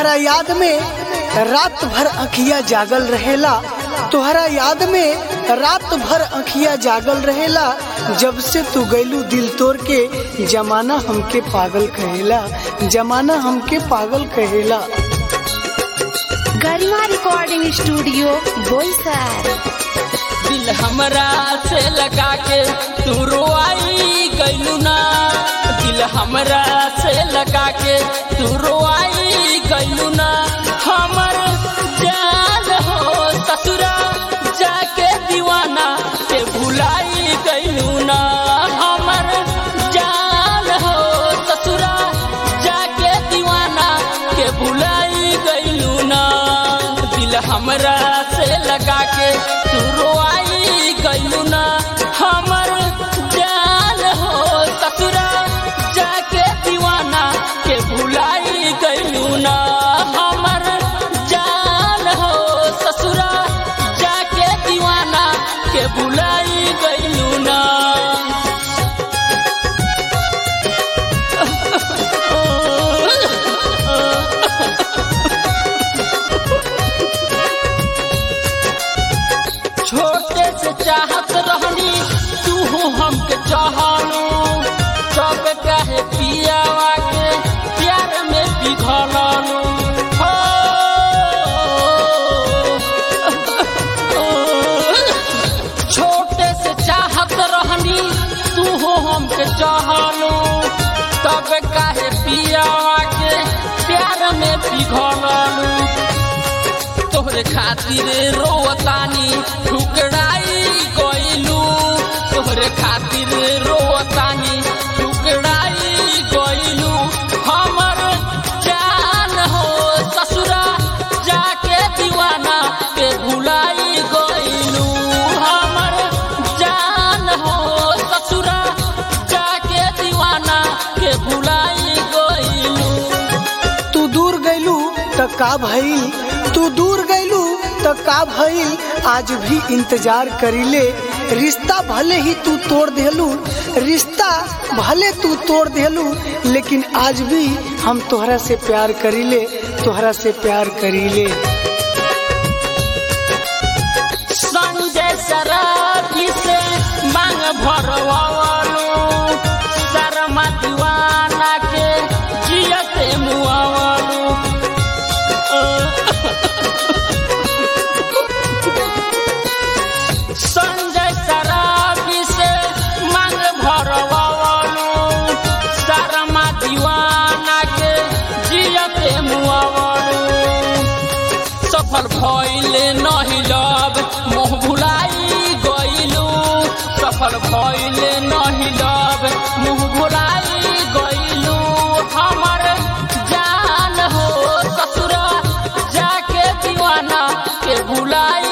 तोहरा याद में रात भर अखिया जागल रहेला तोहरा याद में रात भर अखिया जागल रहेला जब से तू गैलू दिल तोड़ के जमाना हमके पागल कहेला जमाना हमके पागल कहेला गरिमा रिकॉर्डिंग स्टूडियो बोईसर दिल हमरा से लगा के तू रोआई गइलू ना दिल हमरा से लगा के तू रोआई गइलू ना हमर जान हो ससुरा जाके दीवाना के भुलाई गइलू ना हमर जान हो ससुरा जाके दीवाना के भुलाई गइलू ना दिल हमरा से लगा के तू रोआई गइलू ना हमर जान हो ससुरा जाके दीवाना के भुलाई गइलू ना हमर जान हो ससुरा जाके दीवाना के भुलाई गइलू ना छोटे से चाहत रहनी तू हमके चाहलू सब कहे पियावा के प्यार में पिघललू हो छोटे से चाहत रहनी तू हमके चाहलू तब कहे पियावा के प्यार में पिघललू तोहरे खातिर रोवतानी ठुकराई गइलू तोहरे खातिर रोवतानी ठुकराई गइलू हमर जान हो ससुरा जाके दीवाना के भुलाई गइलू हमर जान हो ससुरा जाके दीवाना के भुलाई गइलू तू दूर गैलू त का भइल तू दूर गैलू त का भइल आज भी इंतजार करीले रिश्ता भले ही तू तोड़ देलू रिश्ता भले तू तोड़ देलू लेकिन आज भी हम तोहरा से प्यार करीले तोहरा से प्यार करीले संजय शराबी से मांग भरवावलू शर्मा दीवाना के जियते मुआवलू संजय शराबी से मांग भरवावलू शर्मा दीवाना के जियते मुआवलू सफल भइले नहीं लब मोह भुलाई गइलू सफल भइले नहीं लब मुह भुलाई गइलू हमर जान हो ससुरा जाके दीवाना के भुलाई